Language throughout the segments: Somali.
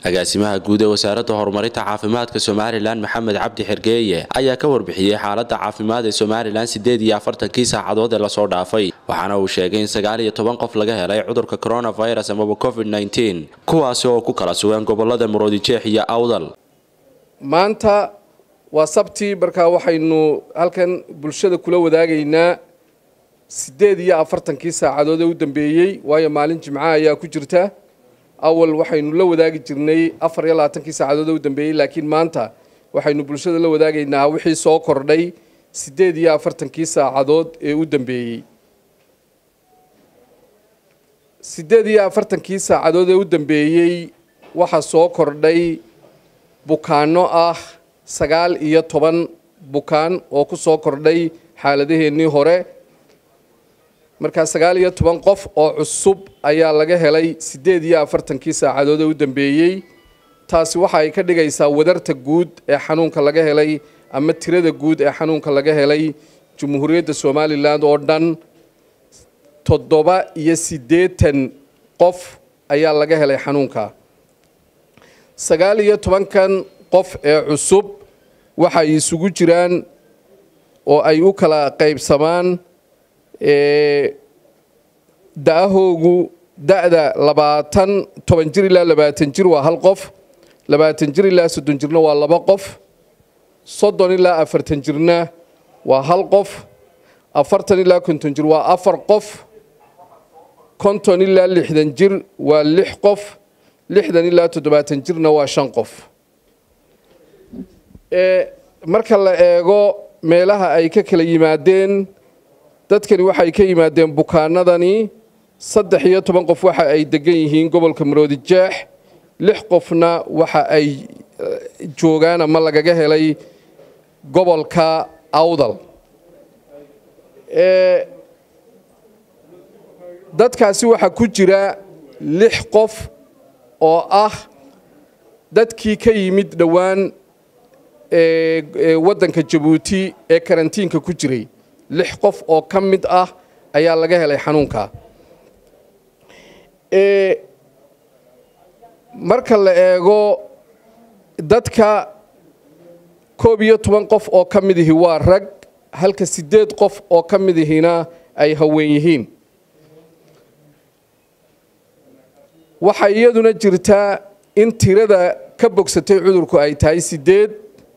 agaasimaha guud ee wasaaradda horumarinta caafimaadka somalilan maxamed cabdi xergeeye ayaa ka warbixiyey xaaladda caafimaad ee somalilan siddeed iyo afartankii saacadood ee lasoo dhaafay waxaana uu sheegay in sagaal iyo toban qof laga helay cudurka coronavirus amaba covid nteen kuwaasi oo ku kala sugan gobolada muroodijeex iyo awdal maanta waa sabti markaa waxaynu halkan bulshada kula wadaagaynaa siddeed iyo afartankii saacadood ee u dambeeyey waayo maalin jimca ayaa ku jirta awal waxaynu la wadaagi jirnay afar iyo labaatankii saacadood ee u dambeeyey laakiin maanta waxaynu bulshada la wadaagaynaa wixii soo kordhay siddeed iyo afartankii saacadood ee u dambeeyey siddeed iyo afartankii saacadood ee u dambeeyey waxaa soo kordhay bukaano ah sagaal iyo toban bukaan oo ku soo kordhay xaaladaheennii hore markaa sagaal iyo toban qof oo cusub ayaa laga helay siddeed iyo afartankii saacadood ee u dambeeyey taasi waxa ay ka dhigaysaa wadarta guud ee xanuunka laga helay ama tirada guud ee xanuunka laga helay jumhuuriyadda somalilan oo dhan toddoba iyo siddeetan qof ayaa laga helay xanuunka sagaal iyo tobankan qof ee cusub waxay isugu jiraan oo ay u kala qaybsamaan da-ahoogu da-da labaatan toban jir ilaa labaatan jir waa hal qof labaatan jir ilaa soddon jirna waa laba qof soddon ilaa afartan jirna waa hal qof afartan ilaa konton jir waa afar qof konton ilaa lixdan jir waa lix qof lixdan ilaa toddobaatan jirna waa shan qof marka la eego meelaha ay ka kala yimaadeen dadkani waxay ka yimaadeen bukaanadani saddex iyo toban qof waxa ay degan yihiin gobolka maroodijeex lix qofna waxa ay joogaan ama lagaga helay gobolka awdal dadkaasi waxaa ku jira lix qof oo ah dadkii ka yimid dhowaan waddanka jabuuti ee karantiinka ku jiray lix qof oo ka mid ah ayaa laga helay xanuunka marka la eego dadka koob iyo toban qof oo ka mid ihi waa rag halka siddeed qof oo ka mid ihina ay haween yihiin waxaa iyaduna jirtaa in tirada ka bogsatay cudurku ay tahay siddeed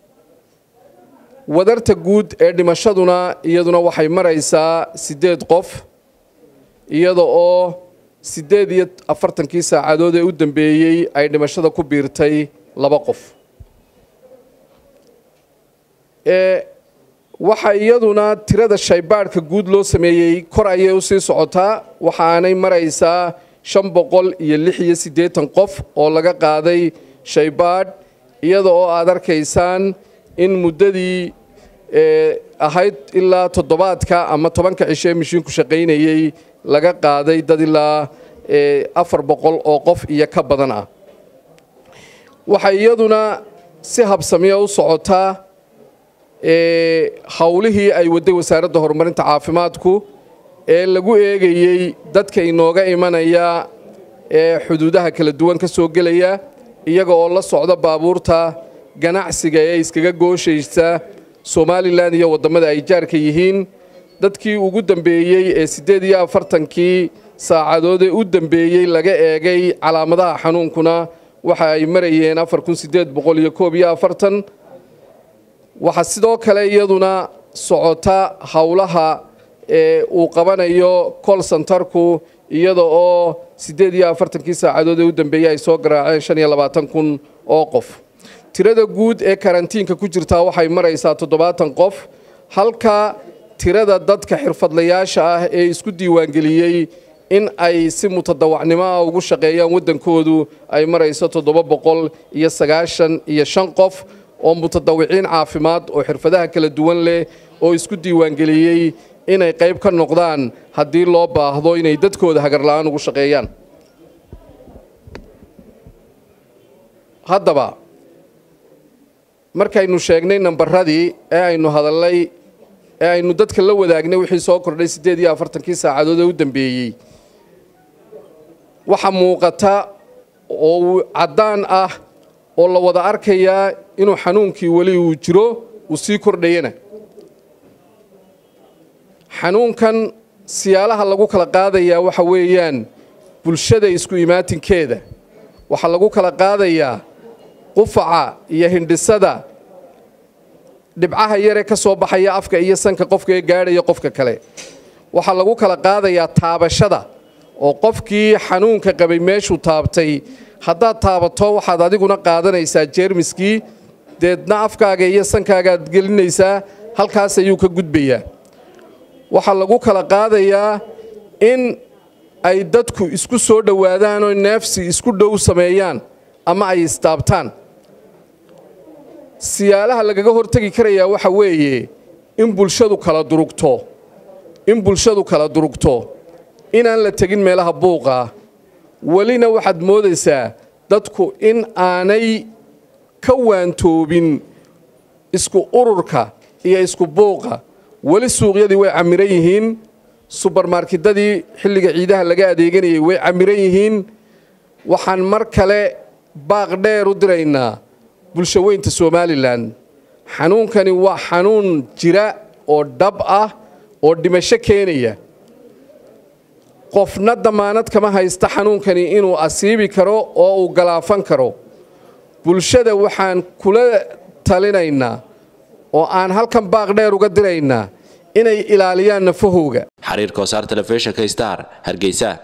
wadarta guud ee dhimashaduna iyaduna waxay maraysaa siddeed qof iyada oo siddeed iyo afartankii saacadood ee u dambeeyey ay dhimashada ku biirtay laba qof waxa iyaduna tirada shaybaadhka guud loo sameeyey kor ayay usii socotaa waxaanay maraysaa shan boqol iyo lix iyo siddeetan qof oo laga qaaday shaybaadh iyada oo aad arkaysaan in muddadii ahayd ilaa toddobaadka ama tobanka cisho ee mashiinku shaqaynayey laga qaaday dad ilaa afar boqol oo qof iyo ka badan ah waxay iyaduna si habsamiya u socotaa howlihii ay wadday wasaaradda horumarinta caafimaadku ee lagu eegayey dadka inooga imanaya ee xuduudaha kala duwan ka soo gelaya iyaga oo la socda baabuurta ganacsiga ee iskaga gooshaysa somalilan iyo waddamada ay jaarka yihiin dadkii ugu dambeeyey ee siddeed iyo afartankii saacadood ee u dambeeyey laga eegay calaamadaha xanuunkuna waxa ay marayeen afar kun siddeed boqol iyo koob iyo afartan waxaa sidoo kale iyaduna socota howlaha ee uu qabanayo col centarku iyada oo siddeed iyo afartankii saacadood ee u dambeeyey ay soo garaaceen shan iyo labaatan kun oo qof tirada guud ee karantiinka ku jirtaa waxay maraysaa toddobaatan qof halka tirada dadka xirfadlayaasha ah ee isku diiwaangeliyey in ay si mutadawacnimo ah ugu shaqeeyaan waddankoodu ay marayso toddoba boqol iyo sagaashan iyo shan qof oo mutadawiciin caafimaad oo xirfadaha kala duwan leh oo isku diiwaangeliyey inay qayb ka noqdaan haddii loo baahdo inay dadkooda hagarla-aan ugu shaqeeyaan haddaba markaynu sheegnay nambaradii ee aynu hadallay ee aynu dadka la wadaagnay wixii soo kordhay siddeed iyo afartankii saacadood ee u dambeeyey waxaa muuqata oo caddaan ah oo la wada arkayaa inuu xanuunkii weli uu jiro uu sii kordhayana xanuunkan siyaalaha lagu kala qaadayaa waxa weeyaan bulshada isku imaatinkeeda waxaa lagu kala qaadayaa qufaca iyo hindhisada dhibcaha yaree ka soo baxaya afka iyo sanka qofka ee gaadhaya qofka kale waxaa lagu kala qaadayaa taabashada oo qofkii xanuunka qabay meeshuu taabtay haddaad taabato waxaad adiguna qaadanaysaa jeermiskii deedna afkaaga iyo sankaagaad gelinaysaa halkaas ayuu ka gudbayaa waxaa lagu kala qaadayaa in ay dadku isku soo dhowaadaan oo neefsi isku dhow sameeyaan ama ay istaabtaan siyaalaha lagaga hortegi karayaa waxa weeye in bulshadu kala durugto in bulshadu kala durugto inaan la tegin meelaha buuqa welina waxaad moodaysaa dadku in aanay ka waantoobin isku ururka iyo isku buuqa weli suuqyadii way camiran yihiin subarmarketadii xilliga ciidaha laga adeeganayay way camiran yihiin waxaan mar kale baaq dheer u diraynaa bulsho weynta somalilan xanuunkani waa xanuun jira oo dhab ah oo dhimasho keenaya qofna damaanad kama haysta xanuunkani inuu asiibi karo oo uu galaafan karo bulshada waxaan kula talinaynaa oo aan halkan baaq dheer uga diraynaa inay ilaaliyaan nafahooga xariirka wasaar telefishinka star hargeysa